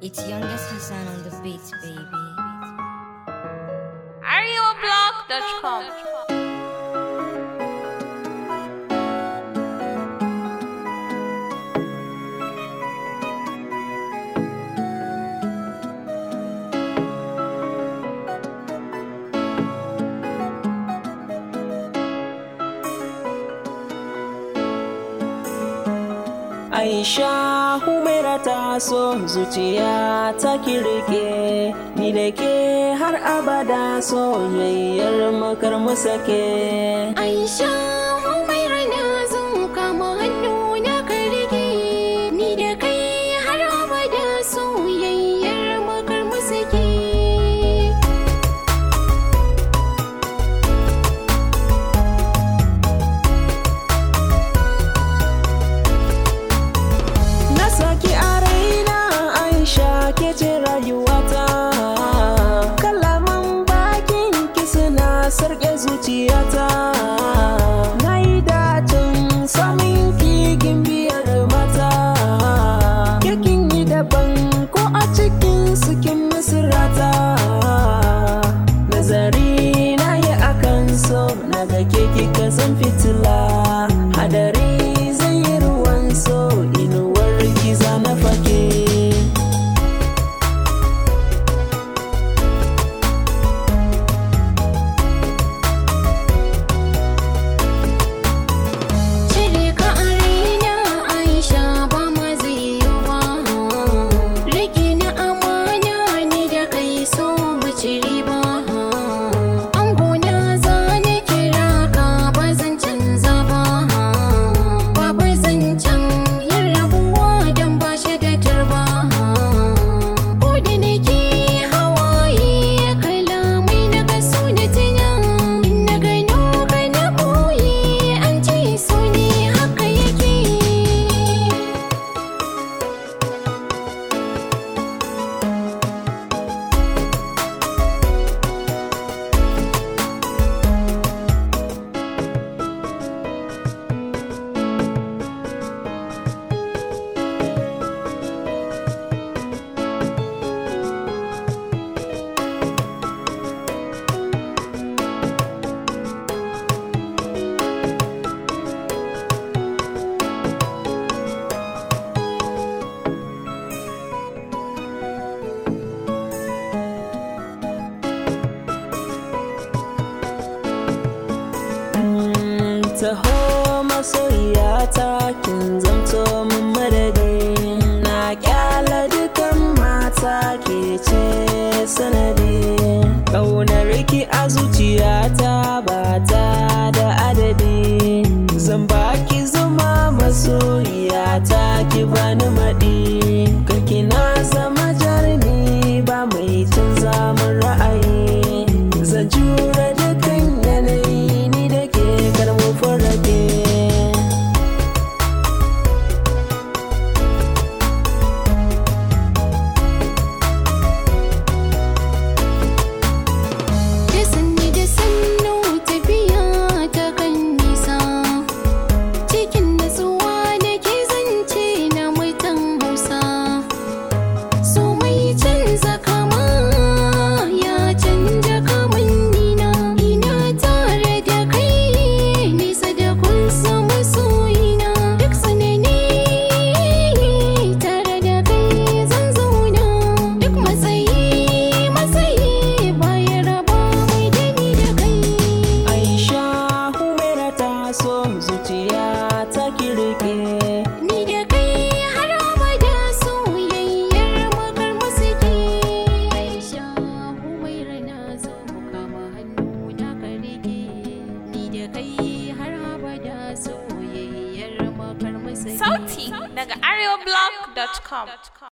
It's youngest Hassan on the beat, baby. ArioBlog.com Aisha Humaira ta so zuciya ta kirke ni da ke har abada soyayyar makar mu sake. Aisha Humaira na zo kama hannu na karge ni da kai har abada soyayyar makar mu sake. Na saki a raina Aisha ke ce rayuwata. Kalaman bakin ki suna sarƙe zuciyata. Na yi dacin samun kigin biyar mata. Kekin yi daban ko a cikin sukin misirata. Nazari na yi akan so na ga ke kika zan fitila. Hadari zai yi ruwan so inuwar giza na fake. Cire ka a raina Aisha ba ma zai yi ba. Rike na amana ni da kai so mu ci riba. Angona za ni kira ka ba zan canza ba. Babu zancen yin rabuwa don ba shi da turba. Ko da nake hawaye kalamai na kaso na tuna. In na gano ka na ɓoye an ce so ne haka yake. taho masoyiyata kin zamto min madadi na kyala dukan mata ke ce sanadi ƙaunar ki a zuciyata ba ta da adadi zan baki zuma masoyiyata ki bani maɗi karki na zama jarumi ba mai canza min ra'ayi zan jure dukan yanayi ni da ke karmu farage Da sanni da sannu tafiya ta kan nisa Cikin natsuwa da ke zance na mutan Hausa So mai canza kama ya canja kamannina Ina tare da kai nisa da kun samu soyina Duk tsanani tare da kai zan zauna Duk matsayi matsayi bayan raba mai dani da kai Aisha Humaira ta so zuciya ta kirke Ni da kai har abada soyayyar makar musiki Aisha Humaira na zo kama hannu na karike Ni da kai har abada soyayyar makar musiki Sauti daga ArioBlog.com